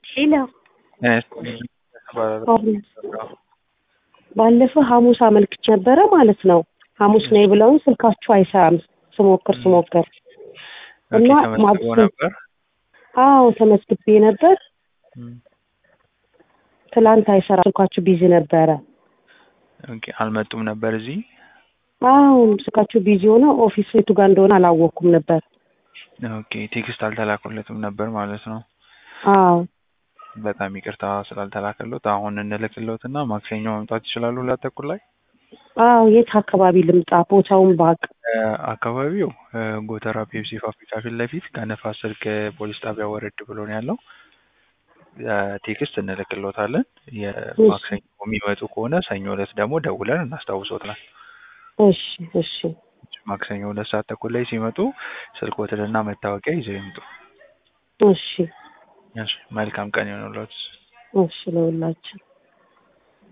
ሄሎ ባለፈው ሐሙስ አመልክቼ ነበረ ማለት ነው። ሐሙስ ነይ ብለውኝ ስልካችሁ አይሰራም ስሞክር ስሞክር እና ተመዝግቦ ማግስቱ ነበር። አዎ ተመዝግቤ ነበር። ትላንት አይሰራ ስልካችሁ ቢዚ ነበረ። ኦኬ አልመጡም ነበር እዚህ። አዎ ስልካችሁ ቢዚ ሆነ። ኦፊስ የቱ ጋር እንደሆነ አላወቅኩም ነበር። ኦኬ ቴክስት አልተላኩለትም ነበር ማለት ነው። አዎ በጣም ይቅርታ ስላልተላከሎት አሁን እንልክሎት እና ማክሰኞ መምጣት ይችላሉ። ሁለት ተኩል ላይ አዎ የት አካባቢ ልምጣ? ቦታውን ባቅ እ አካባቢው እ ጎተራ ፔፕሲ ፋብሪካ ፊት ለፊት ከነፋስ ስልክ ፖሊስ ጣቢያ ወረድ ብሎ ነው ያለው። እ ቴክስት እንልክሎታለን። የማክሰኞ የሚመጡ ከሆነ ሰኞ ዕለት ደግሞ ደውለን እናስታውሶታለን። እሺ እሺ ማክሰኞ ሁለት ሰዓት ተኩል ላይ ሲመጡ ስልክዎትንና መታወቂያ ይዘው ይምጡ። እሺ እሺ መልካም ቀን ይሆንልዎት። እሺ ለሁላችን